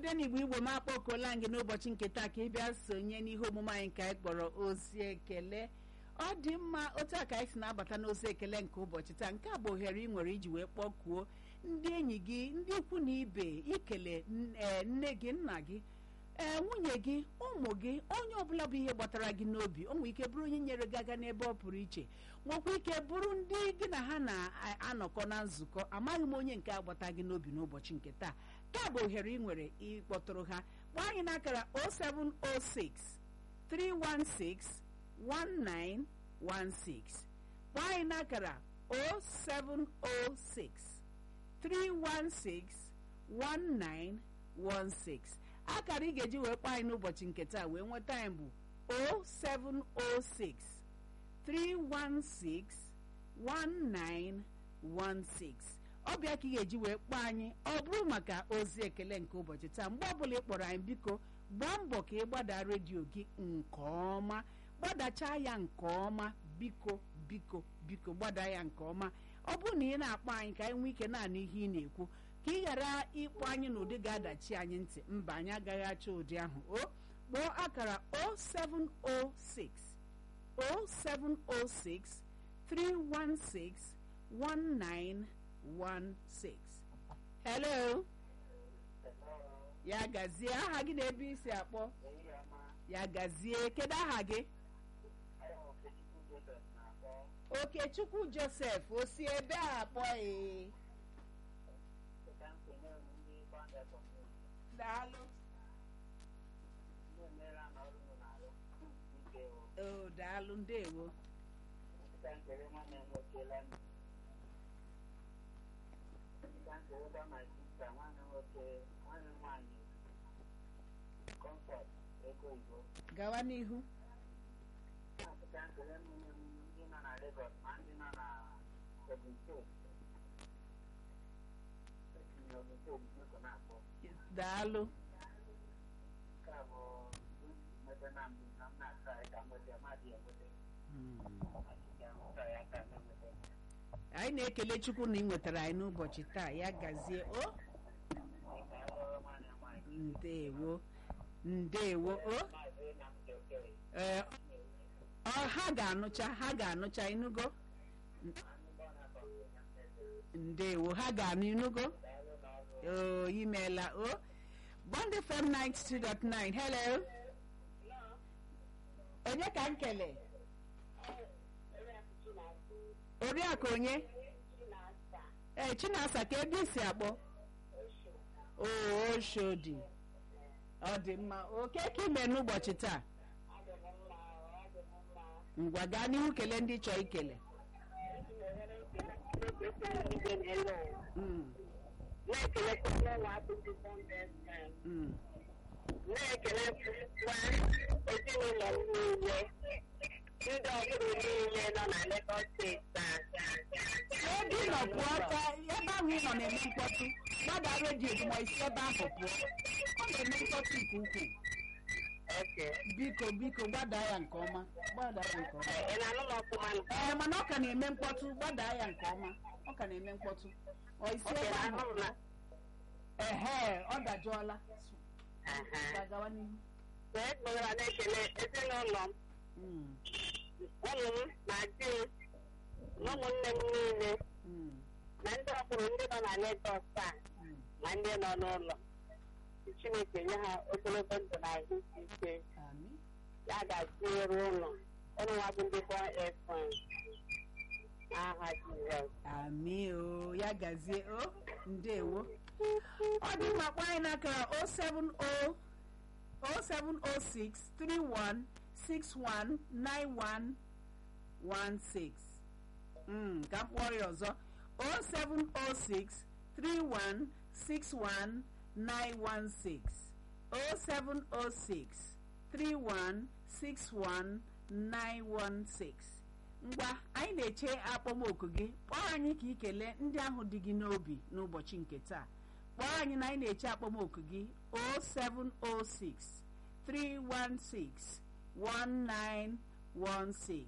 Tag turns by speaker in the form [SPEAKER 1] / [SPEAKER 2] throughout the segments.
[SPEAKER 1] odenigbo igbo m akpọkuola gị n'ụbọchị nke taa ka ị bịa sonye n'ihe omume anyị ka anyị kpọrọ ozi ekele ọ dị mma otu a ka anyị si na-abata n'ozi ekele nke ụbọchị taa nke a bụ ohere ị nwere iji wee kpọkuo ndị enyi gị ndị ikwu na ibe ikele n- ee, nne gị nna gị ee nwunye gị ụmụ gị onye ọbụla bụ ihe gbatara gị n'obi o nwere ike bụrụ onye nyere gị aga n'ebe ọ pụrụ iche nwekwa ike bụrụ ndị gị na ha na-anọkọ na nzukọ amaghị m onye nke agbata gị n'obi n'ụbọchị nke taa taa bụ ohere ị nwere ịkpọtụrụ ha kpọọ anyị n'akara 0706 316 1916 kpọọ anyị n'akara 0706 316 1916 akara ị ga-eji wee kpọọ anyị n'ụbọchị nke taa wee nweta anyị bụ 0706 316 1916 ọbịa ka ị ga-eji wee kpọọ anyị ọ bụrụ maka ozi ekele nke ụbọchị taa mgbe ọbụla ị kpọrọ anyị biko gbaa mbọ ka ị gbada redio gị nke ọma gbadachaa ya nke ọma biko biko biko gbada ya nke ọma ọ bụrụ na ị na-akpọ anyị ka anyị nwee ike na-anụ ihe ị na-ekwu ka ị ghara ịkpọ anyị n'ụdị ga-adachi anyị ntị mba anyị agaghị achọ ụdị ahụ o kpọọ akara 0706 0706 316 1916 hello ya gazie aha gị na ebe isi akpọ ya gazie kedu aha gị okechukwu joseph o si ebe a akpọ ee daalụ o daalụ ndewo gawa n'ihu daalụ anyị na-ekele chukwu na ị nwetara anyị n'ụbọchị taa ya gazie o ndewo ndewo o ee ọ ha ga-anụcha ha ga-anụcha ịnụgo ndewo ha ga-anụ ịnụgo o imeela o bond fm 92.9 hello onye ka m kele oriakụ onye ee chinasa ka ebe isi akpọ o oshodi ọ dị mma oke ka ime n'ụbọchị taa ngwa gaa n'ihu kelee ndị chọọ ikele Mm,
[SPEAKER 2] na-ekelekwa ụlọ abụghị bọndụ
[SPEAKER 1] mm.
[SPEAKER 2] na-ekelekwa ezinụlọ m niile ndị ọbụla niile nọ na Lagos steeti a.
[SPEAKER 1] ebe ị nọ pụọ ka ebe ahụ ị nọ na-eme mkpọtụ gbada redio gị ma isi ebe ahụ pụọ ọ na-eme mkpọtụ nke ukwuu
[SPEAKER 2] Okay.
[SPEAKER 1] biko biko gbada ya nke ọma gbada ya nke ọma
[SPEAKER 2] Ị na-anụ m ọfụma nụ?
[SPEAKER 1] ee mana ọ ka na-eme mkpọtụ gbada ya nke ọma ọ ka na-eme mkpọtụ ọ isi
[SPEAKER 2] Okay,
[SPEAKER 1] ebe
[SPEAKER 2] na
[SPEAKER 1] ahụ
[SPEAKER 2] ahụ m na
[SPEAKER 1] ehe ọ dajụọla
[SPEAKER 2] Aha.
[SPEAKER 1] gawa n'ihu
[SPEAKER 2] wee kpọgara na-ekele ezinụlọ m
[SPEAKER 1] Mm,
[SPEAKER 2] ụmụ m na di m na ụmụnne m niile
[SPEAKER 1] mm,
[SPEAKER 2] na ndị ọhụrụ ndị nọ na Lagos taa
[SPEAKER 1] mm.
[SPEAKER 2] na ndị nọ n'ụlọ Chineke nye ha ogologo ndụ na ahụ isi ike
[SPEAKER 1] Amị.
[SPEAKER 2] ya ga-tinyere ụlọ ụlọ nwa bụ ndị bọ efọn aha Jizọs
[SPEAKER 1] Amị o ya gazie o ndewo ọ dị mma kpọọ anyị n'akara 070 0706 31 61 91 16 Mm, ka m kpọọ ya ọzọ 0706 31 61 916 0706 31 61 916 ngwa anyị na-eche akpọmoku gị kpọọ anyị ka ikele ndị ahụ dị gị n'obi n'ụbọchị nke taa kpọọ anyị na anyị na-eche akpọmoku gị 0706 316 1916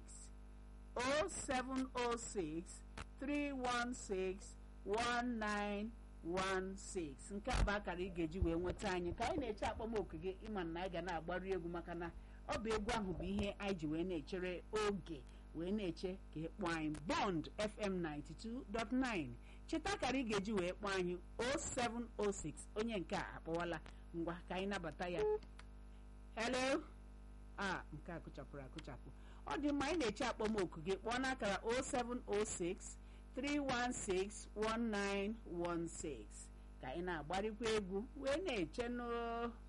[SPEAKER 1] 0706 316 1916 0916 nke a bụ akara ị ga-eji wee nweta anyị ka anyị na-eche akpọmoku gị ịma na anyị ga na-agbari egwu maka na ọ bụ egwu ahụ bụ ihe anyị ji wee na-echere oge wee na-eche ka ị kpọọ anyị bond fm 92.9 cheta akara ị ga-eji wee kpọọ anyị 0706 onye nke a akpọwala ngwa ka anyị nabata ya hello a nke a kụchapụrụ akụchapụ ọ dị mma anyị na-eche akpọmoku gị kpọọ n'akara 0706 316 1916 ka anyị na-agbarịkwa egwu wee na-eche n'oo